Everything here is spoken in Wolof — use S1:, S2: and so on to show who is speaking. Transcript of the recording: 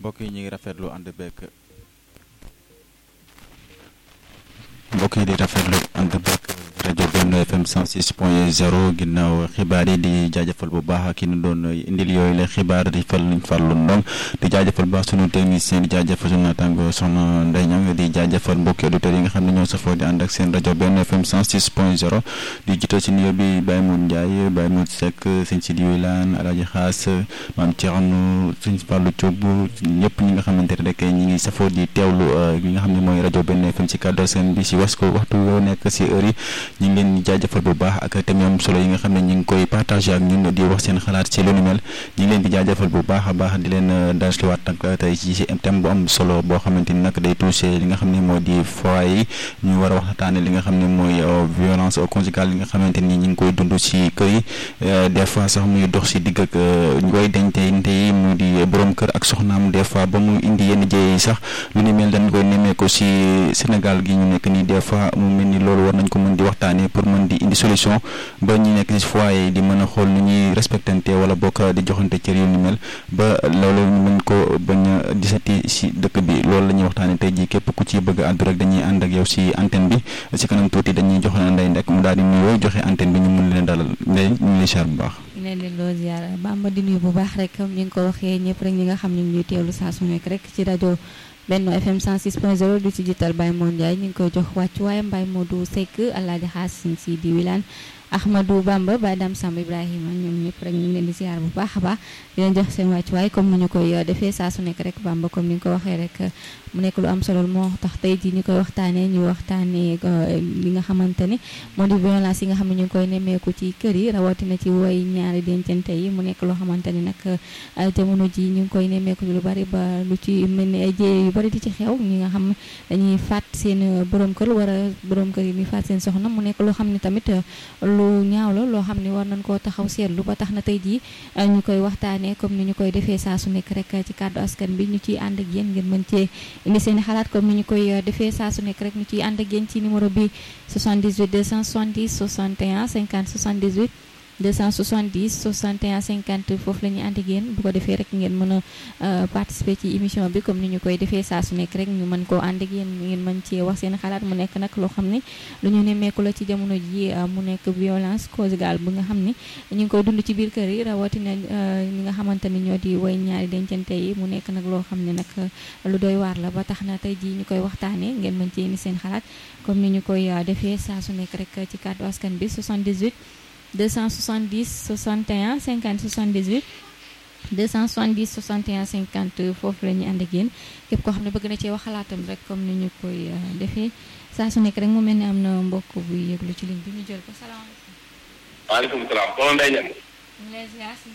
S1: mbokk yi ñu ngi rafetlu ànd beeg mbokk yi di rafetlu ànd beeg rajo Benno FM 106 point 0 ginnaaw xibaar yi di jaajëfal bu baax ki ñu doon indil yooyu la xibaar di fal luñ farlu ndong di jaajëfal bu baax sunu technicien di jaajëfal sunu naataango soxna Ndeye Niang di jaajëfal mbokki auditeurs yi nga xam ne ñoo safoo di ànd ak seen rajo Benno FM 106 point 0 di jiital si nuyoo bi Baye Moune Ndiaye Baye Moune Seck sëñ Sidi Wilane Alaaji Xaas maam Thierno sëñ Fallou Thioub ñëpp ñi nga xamante ne rek ñi ngi safoo di teewlu ñi nga xam ne mooy rajo Benno FM ci kàddu seen bi si was ko waxtu yoo nekk si heure yi ñu ngi leen di jaajëfal bu baax ak thème am solo yi nga xam ne ñu ngi koy partagé ak ñun di wax seen xalaat ci lu ni mel ñu ngi leen di jaajëfal bu baax a baax di leen dansliwaat nag tey ci si thème bu am solo boo xamante ni nag day touché li nga xam ne moo di foyer yi ñu war a waxtaane li nga xam ne mooy violence conjugale li nga xamante ni ñu ngi koy dund si kër yi des fois sax muy dox si digg ak ñu koy dencte yi mu di borom kër ak soxnaam des fois ba mu indi yenn jéey yi sax lu ni mel dañ koy nemmeeku si Sénégal gi ñu nekk nii des fois mu mel ni loolu war nañ ko mën di waxtaanee pour mën di indi solution ba ñu nekk si foyer yi di mën a xool nu ñuy respectante wala bokk di joxante cër yu ni mel ba loolu ñu mën ko bañ a disati si dëkk bi loolu la ñuy waxtaanee tey jii képp ku ci bëgg a àddu rek dañuy ànd ak yow si antenne bi si kanam tuuti dañuy jox la ndey ndek mu daal di nuyoo joxe antenne bi ñu mun leen dalal ndey ñu ngi lay ziar bu baax.
S2: ñu leen leen loo ziar Bamba di nuyu bu baax rek comme ñu ngi ko waxee ñëpp rek ñi nga xam ne ñuy teewlu saa su nekk rek ci rajo Benno FM 106.0 du ci jiital Baye Moune Ndiaye ñu ngi koy jox wàccu waaye Baye Modou Seck Alaaji Xaas Sëñ Sidi Wilane Ahmadou Bamba Baye Dame Samb Ibrahima ñoom ñëpp rek ñu ngi leen di ziar bu baax a baax di leen jox seen wàccuwaay comme ni ñu koy defee saa su nekk rek Bamba comme ni nga ko waxee rek mu nekk lu am solo moo tax tey jii ñu koy waxtaanee ñu waxtaanee li nga xamante ni moo di violence yi nga xam ne ñu ngi koy nemmeeku ci kër yi rawatina ci woy ñaari dencante yi mu nekk loo xamante ni nag jamono ji ñu ngi koy nemmeeku lu bari ba lu ci mel ni ay jéye yu bari di ci xew ñi nga xam dañuy faat seen borom kër war a borom kër yi ni faat seen soxna mu nekk loo xam ne tamit lu ñaaw la loo xam ne war nañ koo taxaw seetlu ba tax na tey jii ñu koy waxtaanee comme ni ñu koy defee saa su nekk rek ci kàddu askan bi ñu ciy ànd ak yéen ngeen mën cee indi seen xalaat comme ni ñu koy defee saa su nekk rek ñu ciy ànd ak yéen ci numéro bi 78 270 61 50 78 270 61 50 foofu la ñuy ànd ak yéen bu ko defee rek ngeen mën a participer ci émission bi comme ni ñu koy defee saa su nekk rek ñu mën koo ànd ak yéen ngeen mën cee wax seen xalaat mu nekk nag loo xam ne lu ñu nemmeeku la ci jamono ji mu nekk violence conjugale bu nga xam ne ñu ngi koy dund ci biir kër yi rawatina ñi nga xamante ni ñoo di woy ñaari dencante yi mu nekk nag loo xam ne nag lu doy waar la ba tax na tey jii ñu koy waxtaanee ngeen mën cee indi seen xalaat comme ni ñu koy defee saa su nekk rek ci kàddu askan bi 78 270 61 50 78 270 61 50 foofu la ñuy ànd ak yéen képp koo xam ne bëgg na cee wax xalaatam rek comme ni ñu koy defee saa su nekk rek mu mel ni am na mbokk buy yëglu ci ligne bi ñu jël ko salaamaaleykum.
S3: waaleykum salaam.